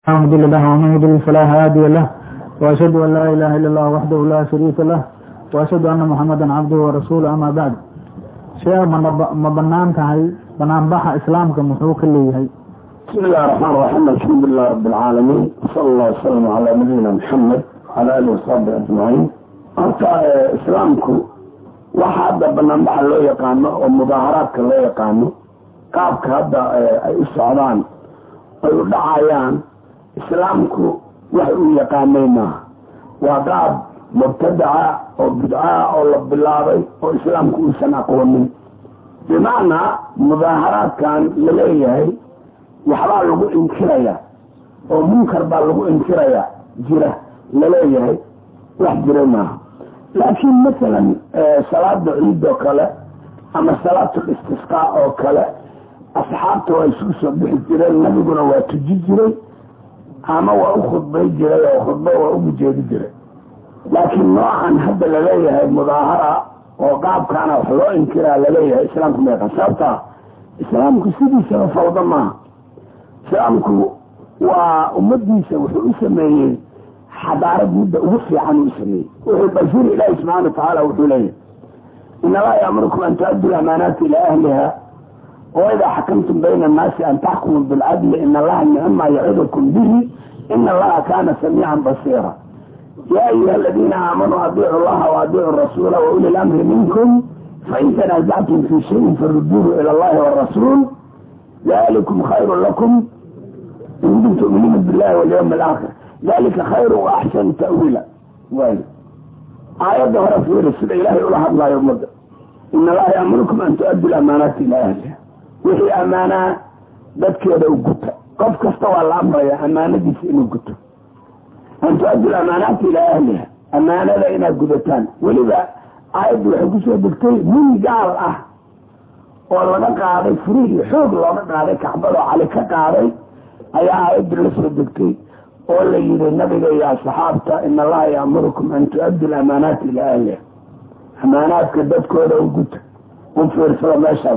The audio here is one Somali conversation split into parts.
لا مضل له ومن يضلل فلا هادي له واشهد ان لا اله الا الله وحده لا شريك له واشهد ana محamada cabduhu warasuul ama bacd shee ma banaan tahay banaanbaxa islaamka muxuu ka leeyahay bismi illahi raxmaan raxiim alxamdulilah rabi alcaalamiin sala allah wasalam calaa nabiyina maxamed wala alihi wasaxbi ajmaciin horta islaamku waxa hadda banaanbaxa loo yaqaano oo mudaaharaadka loo yaqaano qaabka hadda ay u socdaan ay u dhacayaan islaamku wax uu yaqaanay maaha waa qaab mubtadaca oo bidca oo la bilaabay oo islaamku uusan aqoonin bimacnaa mudaaharaadkan la leeyahay waxbaa lagu inkiraya oo munkar baa lagu inkiraya jira laleeyahay wax jira maaha laakiin masalan salaada ciid oo kale ama salaatul istisqaa oo kale asxaabta waa isugu soo bixi jireen nabiguna waa tuji jiray ama waa u khudbay jiray oo khudbo waa ugu jeedi jiray laakiin noocan hadda laleeyahay mudaahara oo qaabkaana wax loo inkiraa laleeyahay islaamku meeqa sababtaa islaamku sidiisaba fawdo maaha islaamku waa ummadiisa wuxuu u sameeyey xadaarad midda ugu fiican uu sameeyey wuxuu bashir ilaahi subxana watacaala wuxuu leeyahay in allaha yaamurukum an tuaddu lamaanaati ilaa ahliha waidaa xakamtum bayna annaasi an taxkumuu bilcadli in allaha nicma yacidukum bihi in allaha kaana samiican basiira ya ayuha aladiina aamanuu adiicu llaha waadiicu rasuula wauli lamri minkum fain tanaasactum fi shayin faruduuhu ila allahi warasuul dalikum khayru lakum in kuntum tu'minuuna billahi walyawmi alaakhir dalika khayru wa axsanu ta'wiila way aayadda hore fiiri sida ilaahay ula hadlaayo ummadda in allaha yaamurukum an tu'addu lamaanaati ilaa ahliha wixii ammaanaa dadkeeda u guta qof kasta waa la amraya ammaanadiisa inuu guto an tu-addu lamaanaati ilaa ahliha ammaanada inaad gudataan weliba aayaddu waxay kusoo degtay nin gaal ah oo laga qaaday furihii xoog looga qaaday kacbadoo cali ka qaaday ayaa aayaddu la soo degtay oo la yidhi nabiga iyo asxaabta in allaha yaamurukum an tu-addu lamaanaati ilaa ahliha amaanaadka dadkooda u guta u fiirsado meeshaas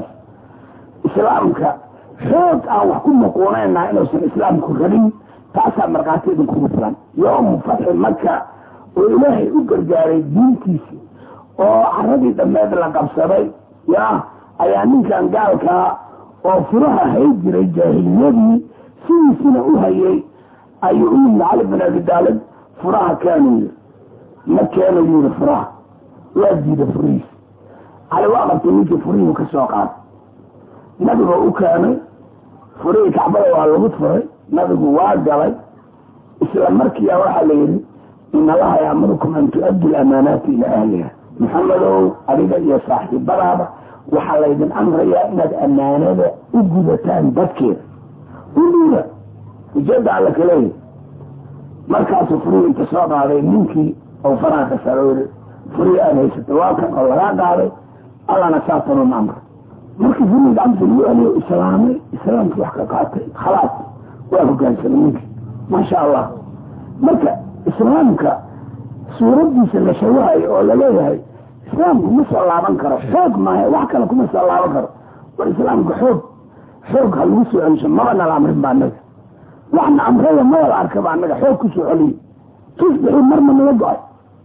islaamka xoog aan wax ku maquunaynaa inuusan islaamku rabin taasaa markhaati idinkugu filan yoomu fatxi maka oo ilaahay u gargaaray diintiisi oo caradii dhammeed la qabsaday ya ayaa ninkan gaalkaa oo furaha hay jiray jaahiliyadii sidiisina u hayay ayuu u yimid cali bin abi daalib furaha keenu yiri ma keenu yiri furaha waa diida furihiis cali waa qabtay ninkii furihii ka soo qaaday nabiga u keenay furihii kacbada waa lagu furay nabigu waa galay isla markiia waxaa la yidhi in allaha yaamurukum an tu-addu lamaanaati ilaa ahliha maxamedow adiga iyo saaxiibadaada waxaa laydin amrayaa inaad ammaanada u gudataan dadkeeda u dhiida ujeeda alla kaleeya markaasuu furihii inta soo qaaday ninkii oo faraha ka saroori furihii aada haysata waa kan oo lagaa qaaday allana saatanun amra markii furihii gacanta lagu celiyo islaamay islaamkii wax ka qaatay khalaas waa hogaansamay ninkii maasha allah marka islaamka suuraddiisa la shawahayo oo laleeyahay islaamku ma soo laaban karo xoog maaha wax kale kuma soo laaban karo war islaamka xoog xoog ha lagu soo celisho maba nala amrin ba anaga waxna amrada maba la arkaba anaga xoog ku soo celiyo tusbixii marna naga go-ay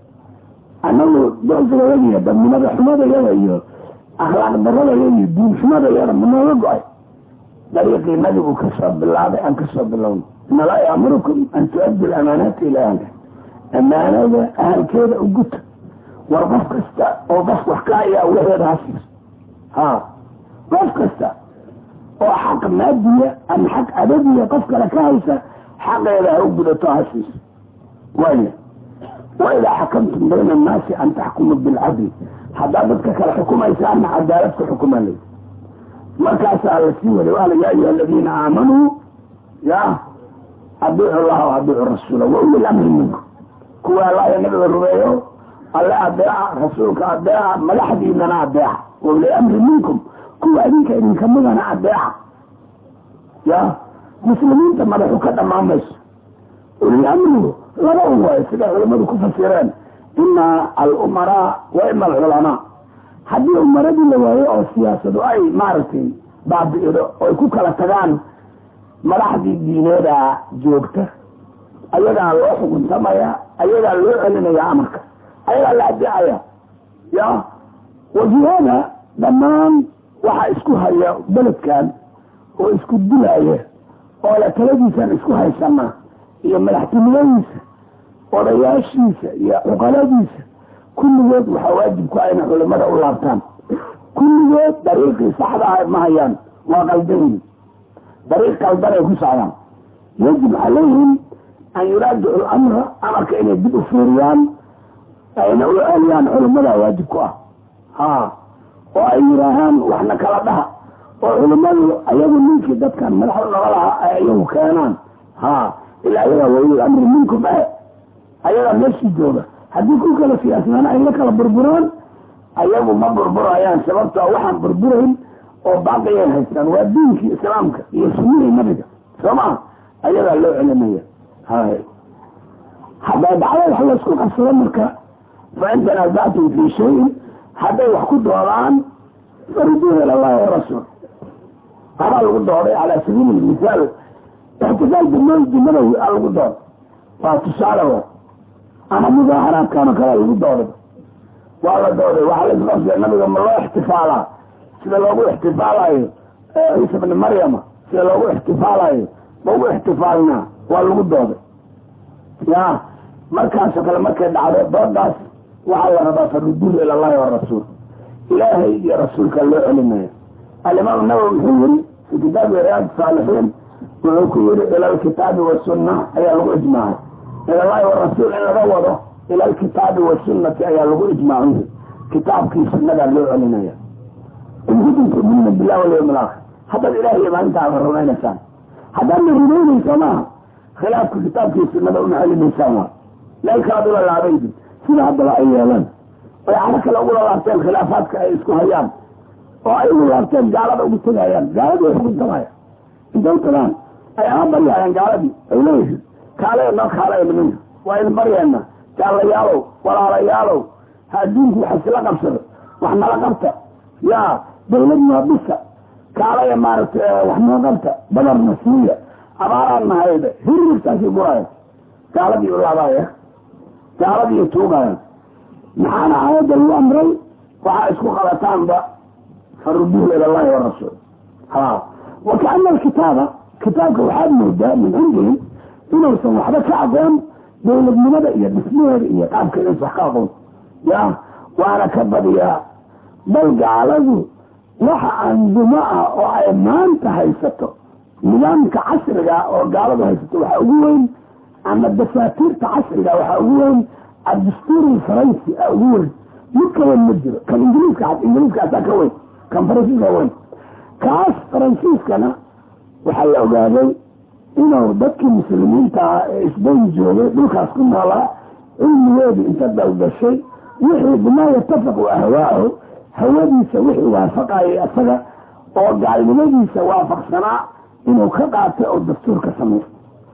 anagu doosigayada iyo dadnimada xumadayada iyo akhlaaq daradayada iyo diin xumadayada ma nooga go-ay dariiqii nabigu kasoo bilaabay aan kasoo bilowno in allaa yaamurukum an tu-addu lamaanaati ilaa ahliha ammaanada ahalkeeda u guta war qof kasta oo qof wax ka ayaa waxeeda ha siiso ha qof kasta oo xaq maadiya ama xaq adadiya qof kale ka haysa xaqeeda ha u gudato ha siiso waaya waidaa xakamtum bayna annaasi an taxkumuu bilcadli haddaad dadka kale xukumaysaana cadaalad ku xukuma lay markaasaa la sii waday waala ya ayuha aladiina aamanuu ya adiicu llaha wa adiicu rasuula wa uli lamri minkum kuwa allaaya nabiga rumeeyo alle adeeca rasuulka adeeca madaxdiinana adeeca wa uli amri minkum kuwa idinka idinkamidana adeeca ya muslimiinta madaxu ka dhammaan mayso ulil amrigu laba un waayo siday culamadu ku fasireen ima alumaraa wa ima alculamaa haddii umaradii la waayo oo siyaasadu ay maaragtay baabi'ido oy ku kala tagaan madaxdii diineedaa joogta ayagaa loo xukuntamaya ayagaa loo celinaya amarka ayagaa la adeecaya ya wajihada dhammaan waxaa isku haya beledkan oo isku dilaya oo le taladiisaan isku haysanaa iyo madaxtinimadiisa odayaashiisa iyo cuqaladiisa kulligood waxaa waajib ku ah inay culimada u laabtaan kulligood dariiqii saxda ah ma hayaan waa qaldayin dariiq qaldan ay ku socdaan yajib calayhim an yuraajicu lamra amarka inay dib u fiiriyaan ayna u celiyaan culimada waajib ku ah ha oo ay yidhaahaan waxna kala dhaha oo culimadu ayagu ninkii dadkan madaxda naga lahaa ay ayagu keenaan ha ilaa ayagaa waliy amri minkum eh ayagaa meeshii jooga haddii ku kala siyaasnaan ay la kala burburaan ayagu ma burburayaan sababtoo waxaan burburayn oo baaqiyay haystaan waa diinkii islaamka iyo sunnihii nabiga soo maa ayagaa loo celinaya hay hadday dhacdo wax laysku qabsado marka fa in tanaasactum fii shayin hadday wax ku doodaan faruduuha ila allahi warasuul habaa lagu dooday calaa sabiili misaal ixtisaal jumadawi a lagu dooday waa tusaale wa ama mudaaharaadkaano kale lagu dooday waa la dooday waxaa la isqabsaya nabiga ma loo ixtifaalaa sida loogu ixtifaalayo ciisa bni maryama sida loogu ixtifaalayo ma ugu ixtifaalnaa waa lagu dooday ya markaasoo kale markay dhacdo doodaas waxaa la rabaa faruduuhu ila allahi warasuul ilaahay iyo rasuulka loo celinaya alimaam nawowi wuxuu yiri fi kitaabi riyaad saalixiin wuxuu ku yiri ila alkitaabi wasunna ayaa lagu ijmaacay ila allahi warasuul in laga wado ila alkitaabi wasunnati ayaa lagu ijmaacay kitaabkii sunnadaa loo celinaya in kuntum tu'minuuna billahi walyawmi alaakhir haddaad ilahay iyo maalinta aad rumaynaysaan haddaadna rumaynaysa maaha khilaafka kitaabkii sunnada una celinaysaan waa meel kalaad ula laabaydin sida haddaba ay yeeleen oy caro kale ugula laabteen khilaafaadka ay isku hayaan oo ay ugu laabteen gaalada ugu tegayaan gaaladii way xukuntamaya intay tagaan ay ama baryayaan gaaladii ay leeyihiin kaale noo kaale niminka waa idin baryeena jaalayaalow walaalayaalow ha adduunku wax isla qabsado wax nala qabta ya dawlad noo dhisa kaalaya maaragtay wax noo qabta badarna siiya abaaraan nahayda hirirtaasii guraya gaaladii u laabaya gaaladii tuugaya maxaana aayadda lagu amray waxaa isku qabataanba faruduuhu ila allahi warasuul ha wa kaana alkitaaba kitaabka waxaad moodaa min cindihim inuusan waxba ka aqoon dawladnimada iyo dhismaheeda iyo qaabka inaysan wax ka aqoon ya waana ka badiyaa bal gaaladu waxa andumo ah oo ay maanta haysato nidaamka casriga oo gaaladu haysato waxaa ugu weyn ama dasaatiirta casriga waxaa ugu weyn addastuur faransi a ugu weyn mid ka weyn ma jiro kan ingiliiska ingiliiskaasaa ka weyn kan faransiiska weyn kaas faransiiskana waxaa la ogaaday inuu dadkii muslimiinta ah ee isbayn joogay dhulkaas ku noolaa cilmigeedu inta dalgashay wixii bimaa yatafaqu ahwaahu hawadiisa wixii waafaqayay asaga oo gaalnimadiisa waafaqsanaa inuu ka qaatay oo dastuur ka sameey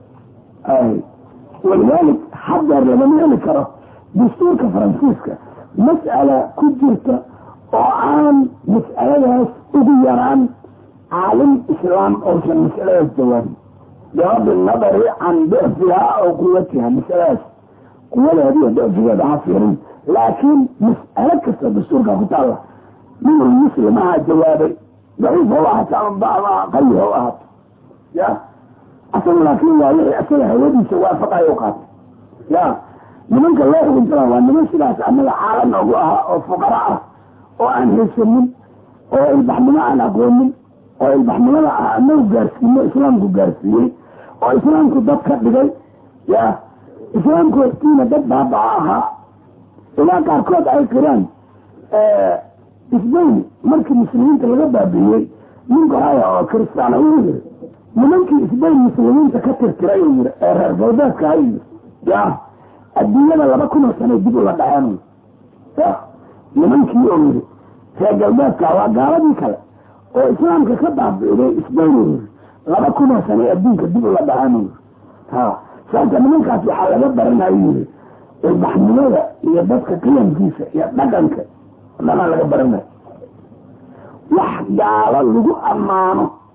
walidaalik hadeer lagama heli karo dastuurka faransiiska mas'ala ku jirta oo aan mas'aladaas ugu yaraan caalim islaam ousan mas'aladaas jawaabin bigadi nadari can dicfihaa oo quwatiha masaladaas quwadeediyo dicfigeeda ha fiirin laakiin mas'alo kasta dastuurka ku taalla minul muslimaha jawaabay daciif ha u ahaato ama qawi ha u ahaato ya asaga laakin waa wixii asaga hawadiisa waafaqayo qaatay ya nimanka loo xukuntana waa niman sidaas annaga caala noogu ahaa oo fuqara ah oo aan haysanin oo ilbaxnimo aan aqoonin oo ilbaxnimada ah anagu gaarsiino islaamku gaarsiiyey oo islaamku dad ka dhigay ya islaamku hortiina dad baabaa ahaa ilaa qaarkood ay qiraan isbayn markii muslimiinta laga baabiiyey nin qoraya oo kristaana wuu yiri nimankii isbayn muslimiinta ka tirtiray uu yiri ee reer galbeedka hay yiri ya adduunyada laba kun oo sano dib ula dhaceen ya nimankii oo yiri reer galbeedka waa gaaladii kale oo islaamka ka baabi'iday isbayn uu yiri laba kun oo sano adduunka dib ula dhaceen uu yiri ha sababta nimankaas waxaa laga baranayo yiri ilbaxnimada iyo dadka qiyamkiisa iyo dhaqanka dhanaa laga baranayo wax gaalo lagu ammaano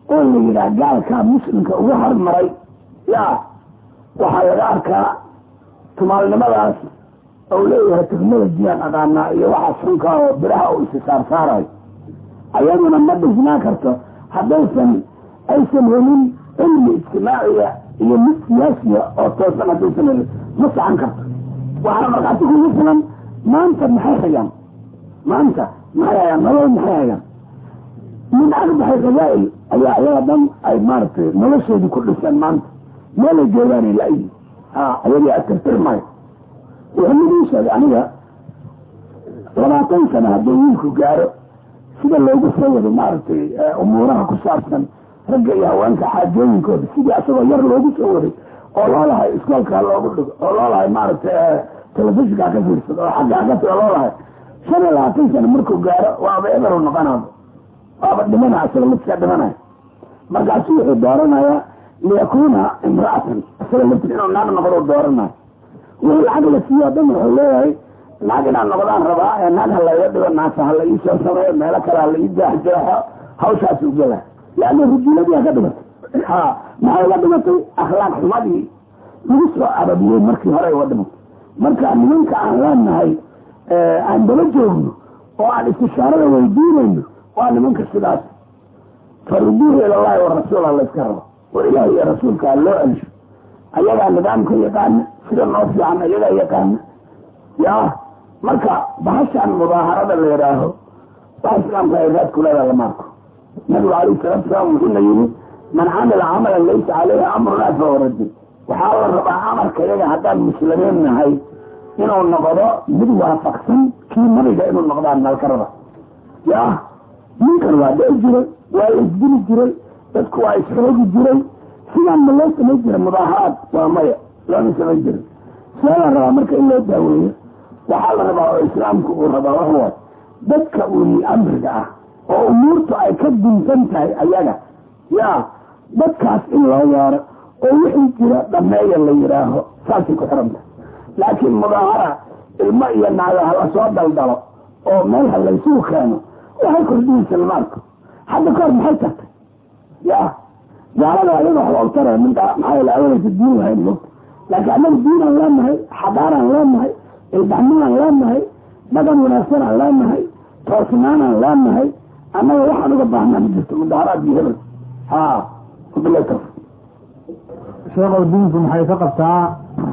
oo la yidhaah gaalkaa muslimka ugu hormaray ya waxaa laga arkaa tumaalnimadaas ou leeyahay technolojiyaan aqaanaa iyo waxaa sunka oo biraha uu isi saarsaarayo ayaduna ma dhisnaa karto haddaysan aysan helin cilmi ijtimaaciya iyo mid siyaasiya oo toosan haddaysan helin ma saxan karto waxaana markhaati kugu filan maanta maxay hayaan maanta maxay hayaan nolol maxay hayaan min arbaxi qabaa'il ayaa ayaga dhan ay maaragtay noloshoodii ku dhiseen maanta meelay joogaanay la-yi ha ayagii atirtirmayo wuxuu mid ii sheegay aniga labaatan sano hadduu wiilku gaaro sida loogu soo wado maaragtay umuuraha ku saabsan ragga iyo haweenka xaajooyinkooda sidii asagoo yar loogu soo waday oo loo lahay iskoolkaa loogu dhigo oo loo lahay maaragtay telefishinkaa ka fiirsado oo xaggaa ka tago loo lahay shan iyo labaatan sano markuu gaaro waaba eberu noqonaaba waaba dhimana asaga midkaa dhimanaya markaasu wuxuu dooranayaa liyakuuna imra'atan isaga laftir inuu naag noqdo dooranayo wixii lacag la siiyo o dhan wuxuu leeyahay naag inaan noqdaan rabaa ee naag ha layga dhigo naasa ha la ii soo sameeyo meelo kale ha la ii jeexjeexo hawshaas u gela leanna rujuuladii ha ka dhimatay ha maxay uga dhimatay akhlaaq xumadii lagu soo arabiyey markii hore uga dhimatay marka nimanka aan leenahay aan daba joogno oo aan istishaarada weydiinayno waa nimanka sidaas faruduuhu ilallahi warasuula layska rabo war ilaahi iyo rasuulkaa loo celsho ayagaa nidaamka yaqaana sida noo fiican ayagaa yaqaana ya marka bahashaan mudaaharada la yidhaaho wax islaamka ay raad kuleeda lama arko nabigu alayh salatu salaam wuxuuna yidhi man camila camalan laysa caleyhi amrunaa fahuwa radin waxaa la rabaa amarka iyaga haddaan muslimiin nahay inuu noqdo mid waafaqsan kii nabiga inuu noqdaan nalka raba ya ninkan waa dhei jiray waa la isdili jiray dadku waa isxoogi jiray sidaan ma loo samay jiray mudaaharaad waa maya looma samay jiray see la rabaa marka in loo daaweeyo waxaa la rabaa oo islaamku uu rabaa waxwaay dadka uli amriga ah oo umuurtu ay ka dunsan tahay ayaga ya dadkaas in loo yeero oo wixii jira dhameeya la yidhaaho saasay ku xiranta laakiin mudaahara ilmo iyo naago hala soo daldalo oo meel ha laysugu keeno waxay kordhinaysa lama arko hadda kahor maxay tartay ya gaalada ayaga waxba utara minta maxaa yeele awalaysa diin lahayn mogta laakiin annaga diinaan leenahay xadaaraan leenahay ilbaxnimaan leenahay dhaqan wanaagsanaan leenahay toosnaanaan leenahay annaga waxaan uga baahnaa ma jirto mudaaharaad iyo hebel ha wabilahi sheekhow diinku maxay ka qabtaa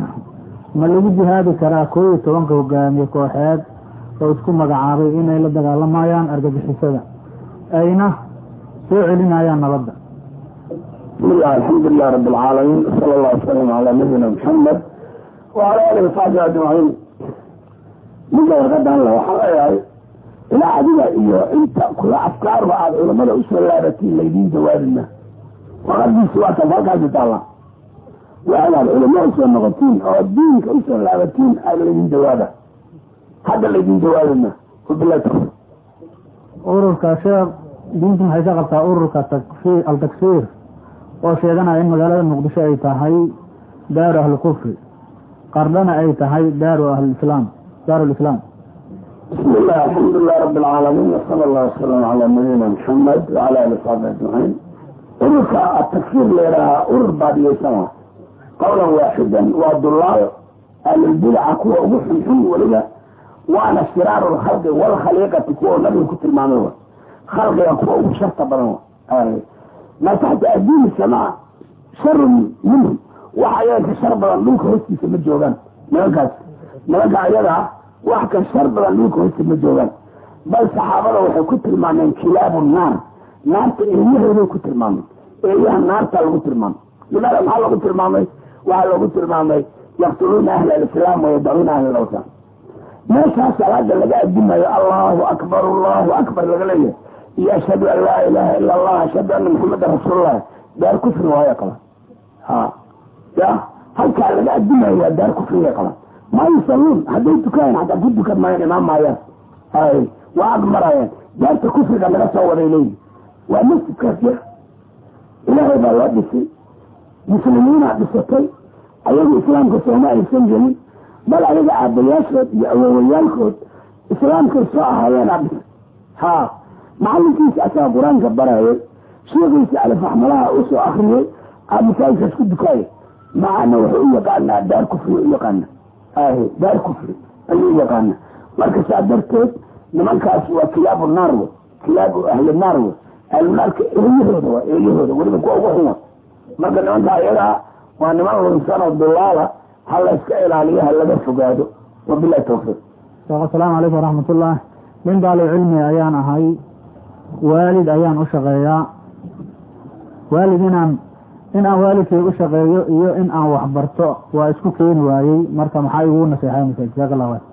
ma lagu jihaadi karaa koo iyo tobanka hogaamiye kooxeed oo isku magacaabay inay la dagaalamayaan argagixisada ayna soo celinayaan nabadda bismillah alxamdulilah rabi alcaalamiin sala allah wasalam calaa nabiyina maxamed wacala alihi wasaxbi ajmaciin midda warqadan le waxaan leeyahay ilaa adiga iyo inta kula afkaarba aada culamada usoo laabatiin laydiin jawaabina warqadiisi waa taas halkaasi taalla waadaad culamo usoo noqotiin oo diinka usoo laabatiin aada laydin jawaaba hadda laydin jawaabina wabilahi tawfiq ururka sheekh diintu maxay ka qabtaa ururka takfir al-takfiir oo sheeganaya in magaalada muqdisho ay tahay daaru ahlukufri qardhana ay tahay daaru ahlislaam daaru lislaam bismi illah alxamdulilah rabi alcaalamiin wasala allah wasalam calaa nabiyina maxamed wacala ali saxbi ajmaciin ururka atakfiir leedahaa urur baadiyeysan qowlan waaxidan waa dulaal ahlulbidaca kuwa ugu xunxun weliba waana shiraaru lkhalqi walkhaliiqati kuwa nabiga ku tilmaamay wa khalqiga kuwa ugu sharta badan maa taxta adiini samaa sharun minhum waxa ayaga ka shar badan dhulka hoostiisa ma joogaan nimankaas nimanka ayaga wax ka shar badan dhulka hoostiisa ma joogaan bal saxaabada waxay ku tilmaameen kilaabu naar naarta eeyahooday ku tilmaameen eeyaha naarta lagu tilmaamay limaada maxaa lagu tilmaamay waxaa lagu tilmaamay yaqtuluuna ahla alislaam wayadacuuna ahla alawsaan meeshaas salaada laga adimayo allahu akbar allahu akbar laga leeyahay iyo ashhadu an laa ilaha ila allah ashhadu ana maxamedan rasuulullahi daar kufri waayo qaban ha ya halkaa laga adimayo waa daar kufriga qaban ma yusalluun hadday tukaayeen hataa ku dukan maayaan imaan maayaan hay waa agmarayeen daarta kufriga laga soo waday leeyihi waa masjidkaas yar ilaahay baa loo dhisay muslimiinaa dhisatay ayagu islaamka sooma aysan gelin bal ayaga aabayaashood iyo awowayaalkood islaamkay soo ahaayeenaa dhisay ha macalinkiisa asaga qur-aanka barayay sheekiisa alifaxmalaha usoo akriyey aa masaajidkaas ku dukaaya macana wuxuu u yaqaanaa daar kufri u yaqaana ahe daar kufri ayuu u yaqaana marka saa darteed nimankaas waa kilaabu naar we kilaabu ahli naar we ahlunaarka eeyahooda waa eeyahooda weliba kuwa ugu xuma marka nimanka ayagaa waa niman lunsanoo dulaala ha la iska ilaaliyo ha laga fogaado wabilahi tawfiiq sheekh asalaamu calaykum waraxmatullah nin daali cilmi ayaan ahay waalid ayaan u shaqeeyaa waalid inaan in aan waalidkay u shaqeeyo iyo in aan waxbarto waa isku keeni waayey marka maxaa igugu naseexaynaysa jazaak allah khayr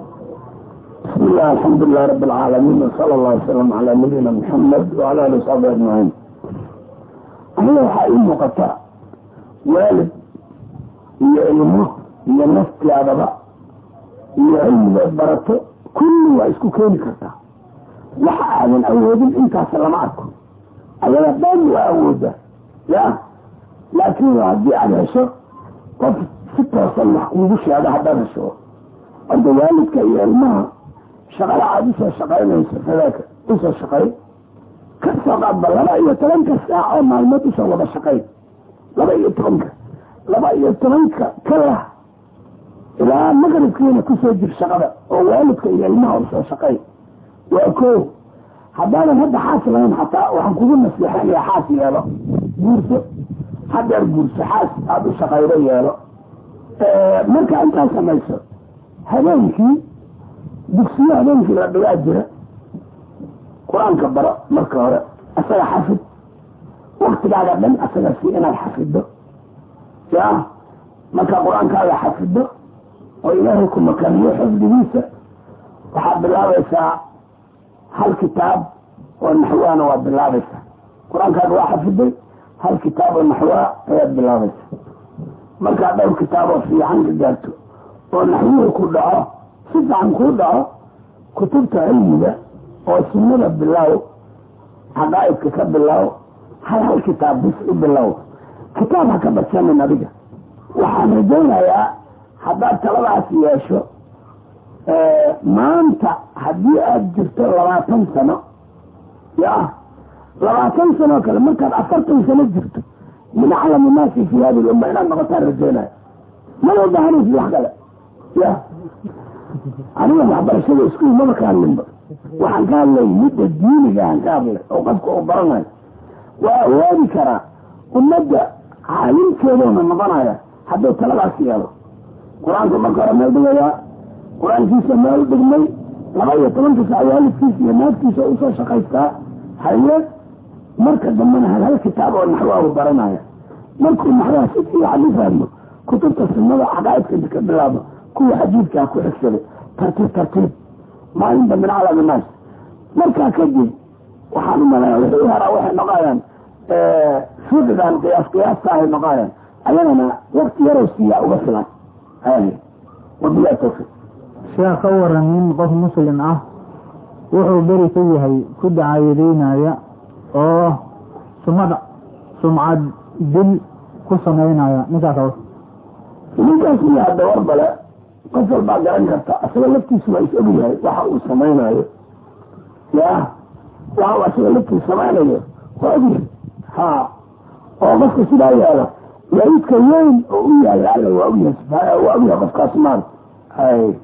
بسم الله الحمد لله رب العالمين وصلى الله وسلم على نبينا محمد وعلى اله وصحبه اجمعين aniga waxaa ii muuqata waalid iyo ilmo iyo naftiadaba iyo cilmigood barato kulli waa isku keeni kartaa waxa aadan awoodin intaas lama arko ayaga dhan waa awooda ya laakiin haddii aada hesho qof si toosan wax kuugu sheego haddaad hesho hadda waalidka iyo ilmaha shaqada aada usoo shaqaynayso fadaaka usoo shaqay ka soo qaadba laba iyo tobanka saac oo maalmood usoo wada shaqay laba iyo tobanka laba iyo tobanka kalah ilaa maqribkiina kusoo jir shaqada oo waalidka iyo ilmaha usoo shaqay waa ko haddaadan hadda xaas lahayn xataa waxaan kugu nasiixanaya xaas yeelo guurso hadeer guurso xaas aada u shaqaydo yeelo marka intaa samayso habeenkii dugsiyo habeenkii la dhigaa jira qur-aanka baro marka hore asaga xafid waktigaaga dhan asaga si inaad xafido ya markaa qur-aankaaga xafido oo ilaahay ku makaniyo xifdigiisa waxaad bilaabaysaa hal kitaab oo naxwaana waad bilaabaysaa qur-aankaaga waa xafiday hal kitaab oo naxwaa ayaad bilaabaysaa markaad dhowr kitaaboo fiican ka gaarto oo naxwuhu ku dhaco si fiican kuu dhaco kutubta cilmiga oo sunnada bilow xaqaa'idka ka bilow hal hal kitaab bis u bilow kitaab ha ka badsanin adiga waxaan rajaynayaa haddaad taladaas yeesho maanta haddii aada jirto labaatan sano ya labaatan sanoo kale markaad afartan sano jirto min aclami naasi fi hadi lumma inaad noqotaan rajaynaya mala bahanaysid wax kale ya aniga waxbarashada iskuul maba ka hadlinba waxaan ka hadlay midda diinigaan ka hadlay oo qofka uu baranayo waa awoodi karaa ummadda caalimkeedoona noqonaya hadduu taladaas yeelo qur-aanka marka hore meel dhigayaa qur-aankiisa meel dhigmay laba iyo tobanka sac waalidkiisa iyo naagtiisa usoo shaqaystaa haye marka dambena hal hal kitaab oo naxwaahu baranaya markuu naxwaha si fiican u fahmo kutubta sunnada caqaa'idka ka bilaabo kuwa xadiidkaa ku xigsaday tartiib tartiib maalinta min calami naas markaa kadib waxaan u malaya wixii u haraa waxay noqonayaan fiqigan qiyaas qiyaasta ahay noqonayaan ayagana wakti yarow siiyaa uga filan wabilahi tawfiiq sheekh ka waran nin qof muslim ah wuxuu beri ka yahay ku dacayadeynaya oo sumad sumcad dil ku samaynaya ninkaas ninkaas iyo hadda war bale qof walbaa garan karta asaga laftiisu waa is og yahay waxa uu samaynayo ya waxa uu asaga laftiisu samaynayo waa og yahay ha oo qofka sidaa yaala waidka weyn oo u yaala alla waa og yahay subxaana waa og yahay qofkaas maal hay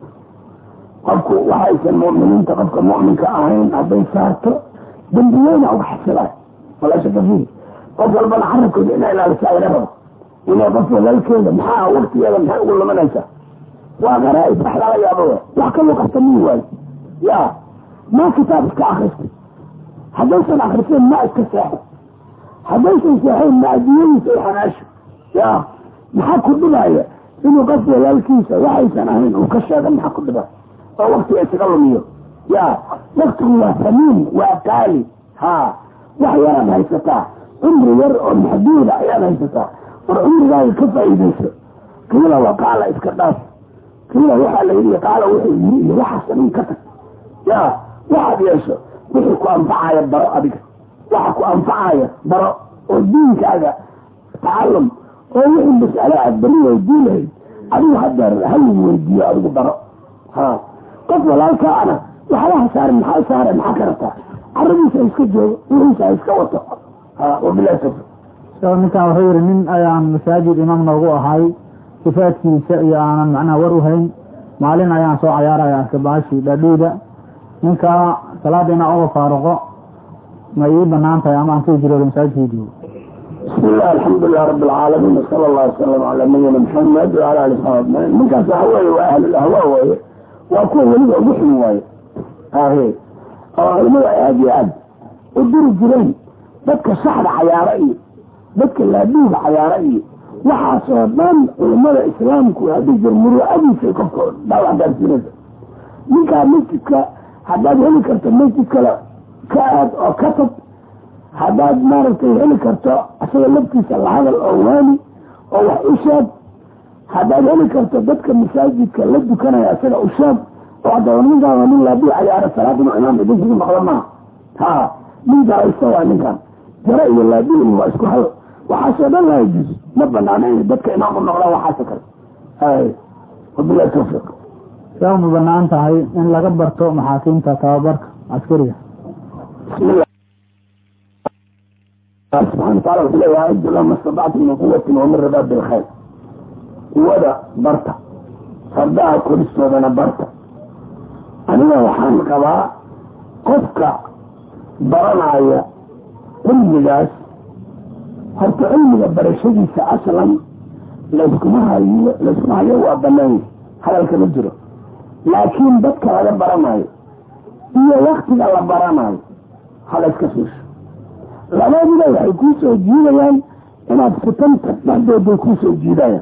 qofku waxaysan mu'miniinta qofka mu'minka ahayn hadday saarto dembi weyna uga xasilaay walaa shaka fiihi qof walbana carabkooda inaa ilaalisaa laga rabo inay qof walaalkeeda maxaa waktigeeda maxay ugu lumanaysaa waa qaraaib wax lala yaabo w wax kaloo qabta mii waayo ya maa kitaab iska akristay haddaysan akriseen ma iska seexo haddaysan seexayn ma adiyadiisa u xanaasho ya maxaa ku dhibaya inuu qof walaalkiisa waxaysan ahayn uu ka sheego maxaa ku dhibaya oo waktiga isaga lumiyo ya waktigu waa samiin waa qaali ha wax yaraad haysataa cumri yar oo maxduuda ayaad haysataa war cumrigaaga ka faa'iidayso kiila waqaala iska dhaaf kiila waxaa la yidhi qaala wuxuu yiri iyo waxaas dhan ka tag ya waxaad yeesho wixii ku anfacaya baro adiga waxa ku anfacaya baro oo diinkaaga tacalum oo wixii mas'ale aad bari weydii lahayd adigu hadeer halagu weydiiyo adigu baro ha qof walaalkaana waxba ha saarin maxaa saare maxaa ka rabtaa caradiisa iska joogo wixiisa ha iska wato wabilahi tawfiq ninkan wuxuu yihi nin ayaan masaajid imaam noogu ahay sifaadkiisa iyo aanan macnaha war u hayn maalin ayaan soo cayaaraya arka baashi dhadhiida ninkaa salaada inaa uga faaruqo ma ii banaan tahay ama aan ku hijroodo masaajidkeedii bismi illah alxamdulilah rabi alcaalamiin wasala allah wasalam calaa nabiyina maxamed wala ali saxbi ajmaciin ninkaas waxa weeye waa ahlulahwa waaye waa kuwa weliba ugu xun waaye ahe oo culimada ay aad iyo aad u diri jireen dadka shaxda cayaaro iyo dadka laadhiiga cayaaro iyo waxaasoo dhan culimada islaamku hadii jir muruucadiisa qofka dhaawac gaarsiinaysa ninkaa masjidka haddaad heli karto masjid kale ka aad oo ka tag haddaad maaragtay heli karto isaga laftiisa la hadal oo waani oo wax u sheeg haddaad heli karto dadka masaajidka la dukanaya isaga u sheeg oo haddaba ninkaan waa nin laadii cayaaro salaad inuu imaam idinkugu noqdo maaha ha nin gaaraysta waa ninkan jaro iyo laadiin waa isku hal waxaasoo dhan laa yajuus ma banaana inay dadka imaam u noqdaan waxaasoo kale ay wabilahi tawfiiq saa ma banaan tahay in laga barto maxaakiimta tababarka caskariga bismillah subxana wataala wuxuu leeyahay adu lama stadactum min quwatin wamin ribaad bilkhayr quwada barta fardaha koristoodana barta aniga waxaan qabaa qofka baranaya cilmigaas horta cilmiga barashadiisa aslan layskuma hayo layskuma hayo waa banaanya hadalka ma jiro laakiin dadka laga baranayo iyo waktiga la baranayo halayska fiisho labadiba waxay kuu soo jiidayaan inaad fitanta dhexdooday kuu soo jiidayaan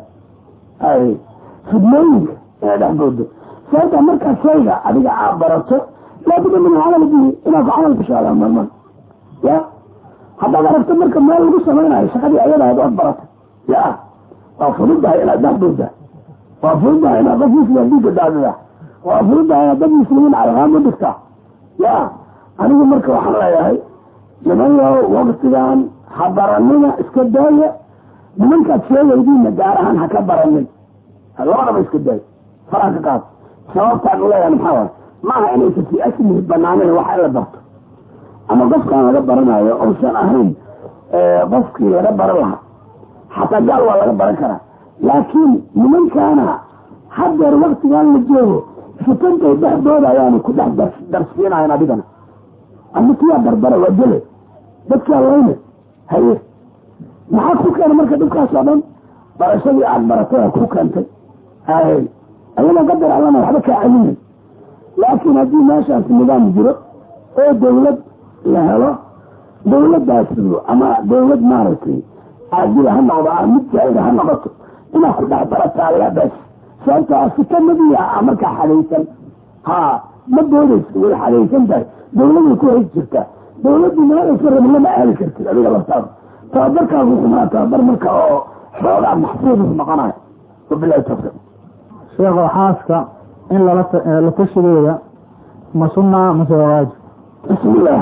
ay fidnooyinka inay dhexdooda sababta markaa shayga adiga aad barato laabudda min camal bihi inaad ku camal gashaada marman ya haddaad aragto marka meel lagu samaynayo shaqadii ayadaad ood baratay ya waa fududahay inaad dhexdooda waa fududahay inaad qof muslim dhiiga daadida waa fududahay inaad dad muslimiin calaqaamo dhigtaa ya anigu marka waxaan leeyahay nimanyo waktigan ha baranina iska daaya nimankaad sheegaydiina gaar ahaan ha ka baranin labadaba iska daaya faraa ka qaad sababtaan uleeyahay maxaa waay maaha inaysa fi aslihi banaanen waxa in la barto ama qofkaan laga baranayo ousan ahayn qofkii laga baran lahaa xataa gaal waa laga baran karaa laakiin nimankaana hadeer waktigan la joogo fitantay dhexdooda ayaanu ku dhex darsiinayan adigana ama kiyaa darbara waa dele dadkaa layne haye maxaa ku keena marka dhibkaas oo dhan barashadii aada baratay aa ku keentay hay ayadoo qadar allana waxba kaa celinay laakiin haddii meeshaas nidaam jiro oo dawlad la helo dawladdaas ama dawlad maaragtay caadila ha noqdo a mid jaa-ida ha noqoto inaad ku dhex barataa labas sababtaa fitanadii a markaa xadaysan ha ma doodaysa way xadaysan tahay dawladay ku hays jirtaa dawladdu meelaysa rabi lama aadi kartid adiga laftaada tababarkaagu xumaa tababar marka oo xoogaa maxfuudus noqonayo wabilahi tawfiiq sheekho xaaska in lala la tashigeeda ma sunaa mase waa waajib bismillah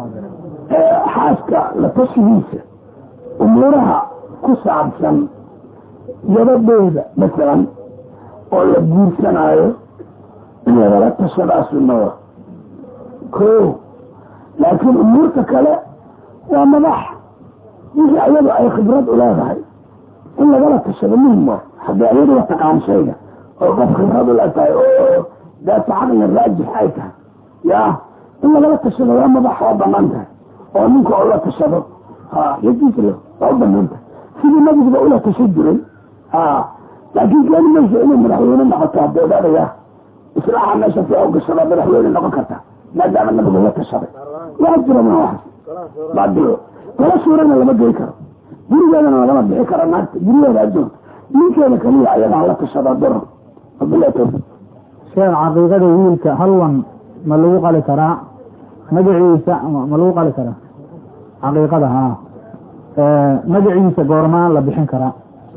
xaaska la tashigiisa umuuraha ku saabsan yabadhooda masalan oo la guursanaayo in lagala tashadaa sunnada ko laakiin umuurta kale waa madax wixii ayadu ay khibrad u leedahay in lagala tashado muhim waa haddii ayadu wa taqaan shayga oo qof khibrad u leetahay oo daata caqli raajix ay tahay ya in lagala tashado waa madax waa banaan tahay oo ninka oo la tashado ha yajiis waa u banaan tahay sidii nabiguba ula tashan jiray ha laakiin keeni mayso inay madaxweyne noqoto hadda ogaadaya islaaxa meesha si u gashada madaxweyne noqon karta maadaama nabigu la tashaday waa jira ma waxas baadilo tala suurana lama gey karo gurigeedana lagama bixi karo naagta gurigeeda ajoogta ninkeeda kaliya ayadaa la tashada doro wabilahi tawfiiq sheekh caqiiqada wiilka halwan ma lagu qali karaa magaciisa ma lagu qali karaa caqiiqada ha magaciisa goormaa la bixin karaa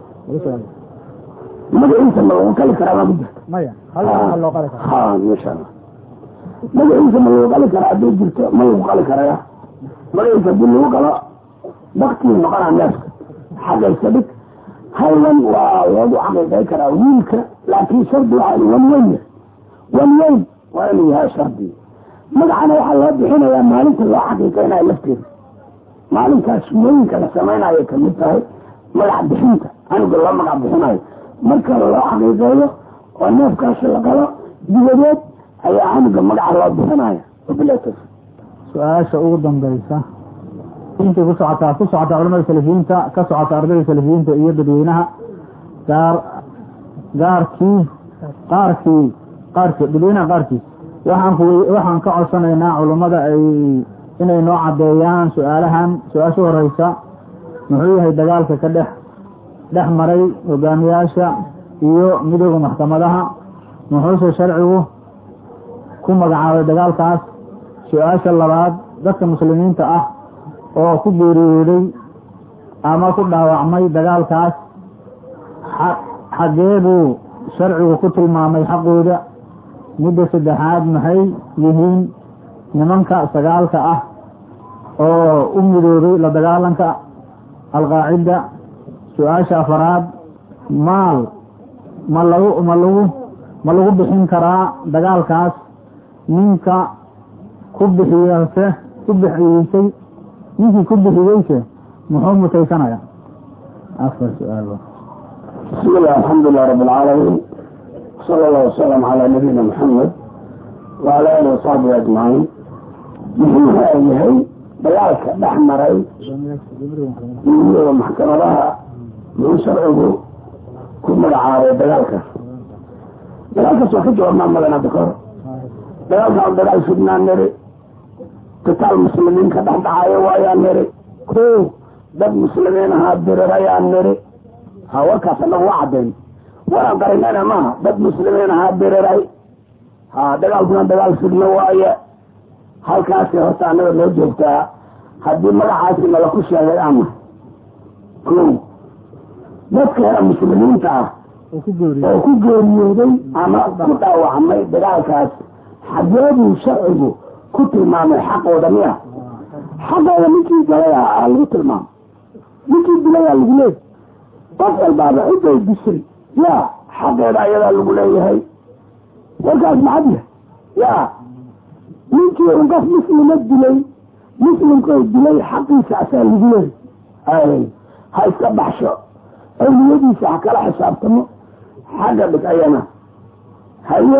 magaciisa ma lagu qali karaa maa ku jirta maya halwan ma loo qali karaa ha masha allah magaciisa ma lagu qali karaa hadduu jirto ma lagu qali karaya magaciisa hadii lagu qalo baktii noqonaa neefka xagaysa dhig halwan waa loogu caqiiqay karaa wiilka laakiin shardi waa wan weyn wan weyn waa inuu yahay shardi magacana waxaa loo bixinayaa maalinta loo xaqiiqeynayo lafteeda maalinkaas sunooyinka la samaynayo kamid tahay magac bixinta canuga loo magac bixinayo marka loo xaqiiqeeyo oo neefkaasi la qalo dibadeed ayaa canuga magaca loo bixinaya wabilatas su-aasha ugu dambaysa intay ku socotaa ku socotaa culamada salafiyiinta ka socota ardayda salafiyiinta iyo dadweynaha gaar gaarkii qaarkii qaarkii dadweynaha qaarkiis waxaan ku waxaan ka codsanaynaa culammada ay inay noo caddeeyaan su-aalahan su-aasha horeysa muxuu yahay dagaalka ka dhex dhex maray hogaamiyaasha iyo midooda maxkamadaha muxuuse sharcigu ku magacaabay dagaalkaas su-aasha labaad dadka muslimiinta ah oo ku geeriyooday ama ku dhaawacmay dagaalkaas xaggee buu sharcigu ku tilmaamay xaqooda midda saddexaad maxay yihiin nimanka sagaalka ah oo u midoobay la dagaalanka alqaacida su-aasha afaraad maal ma lagu ma lagu ma lagu bixin karaa dagaalkaas ninka ku bixiyase ku bixiyeysay ninkii ku bixiyeyse muxuu mutaysanaya afar su-aal bismi illah alxamdulilah rabi alcaalamiin sala allah wasalam calaa nabiyina maxamed wala alihi wasaxbihi ajmaciin muxuu yahay dagaalka dhex maray iyo maxkamadaha muxuu sharcigu ku magacaabay dagaalkaas dagaalkaas waa ka jawaabnaa madan hadda kahor dagaalkan dagaal fidnaa niri qitaal muslimiin ka dhex dhacayo waayaa niri ko dad muslimiin ahaa dirirayaa niri ha warkaas anagu waa caddayn waan qarinana maaha dad muslimiin ahaa diriray ha dagaalkuna dagaal fidno waaye halkaasi horta annaga noo joogtaa haddii magacaasi nala ku sheegay ama ko dadka hela muslimiinta ah oo ku geeriyooday ama ku dhaawacmay dagaalkaas xageebuu sharcigu ku tilmaamay xaqooda miya xaqooda ninkii galaya aa lagu tilmaamay ninkii dilayaa lagu leeyahy qof walbaaba ciday dishay ya xaqeeda ayadaa lagu leeyahay warkaas maxad yahay ya ninkii un qof muslima dilay muslimkoo dilay xaqiisa asaa lagu leeyahy ha iska baxsho awliyadiisa ha kala xisaabtamo xagga dhig ayana haye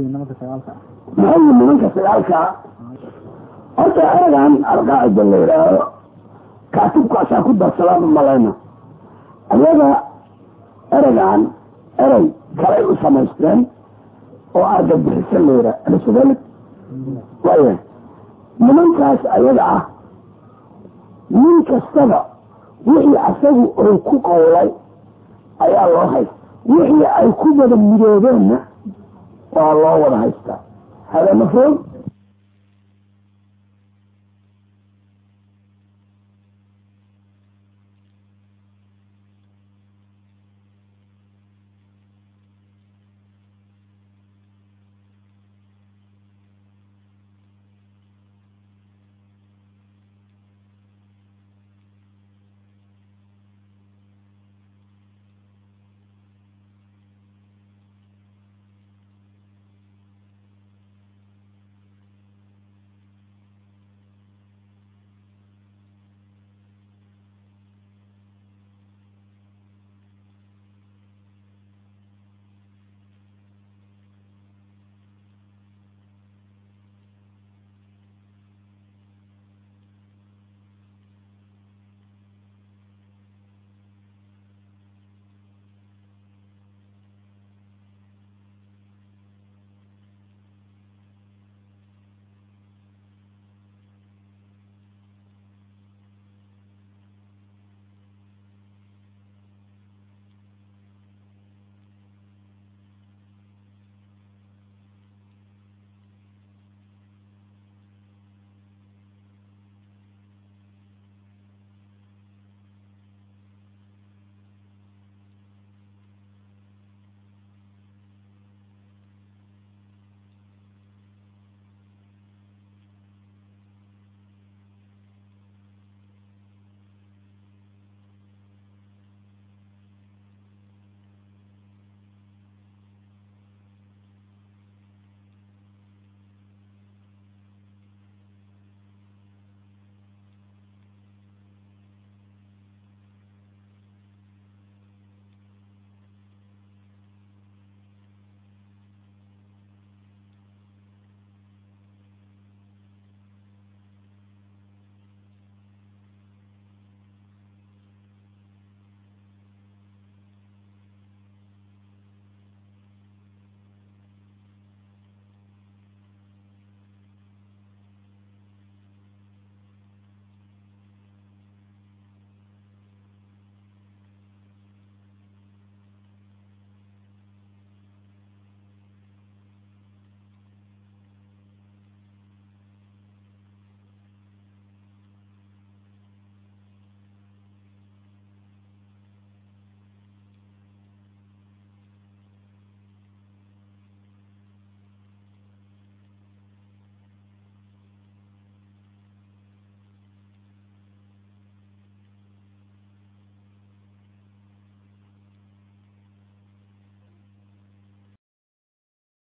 maxay nimanka sagaalkaa horta eregan alqaacida la yidhaaho kaatibkaasaa ku darsadaan malayna ayaga eregan erey kalay u samaysteen oo argagixisan la yidhaha alasodalik waaya nimankaas ayaga ah nin kastaba wixii asagu ou ku qowlay ayaa loo haysta wixii ay ku wada midoobeenna waa loo wada haystaa hada mafhuum